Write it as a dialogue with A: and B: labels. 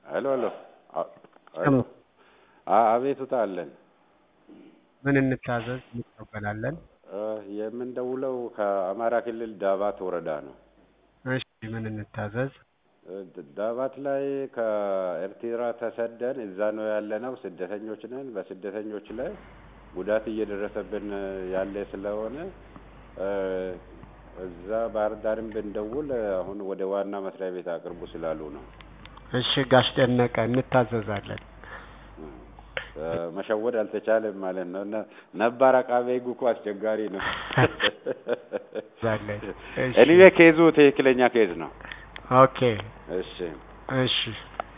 A: ሄሎ ሄሎ አ- ሄሎ አ- አቤቱታ አለን።
B: ምን እንታዘዝ? እንቀበላለን።
A: እ፣ የምንደውለው ከአማራ ክልል ዳባት ወረዳ ነው።
B: እሺ ምን እንታዘዝ?
A: እ፣ ድ- ዳባት ላይ ከኤርትራ ተሰደን እዛ ነው ያለነው። ስደተኞች ነን። በስደተኞች ላይ ጉዳት እየደረሰብን ያለ ስለሆነ እ፣ እዛ ባህር ዳርም ብንደውል አሁን ወደ ዋና መስሪያ ቤት አቅርቡ ስላሉ ነው።
B: እሺ ጋሽ ደነቀ እንታዘዛለን።
A: እ፣ መሸወድ አልተቻለም ማለት ነው። እና ነባር አቃቤ ሕግ እኮ አስቸጋሪ ነው።
B: ዛለን እሺ
A: ኤኒዌ ኬዙ ትክክለኛ ኬዝ ነው።
B: ኦኬ
A: እሺ
B: እሺ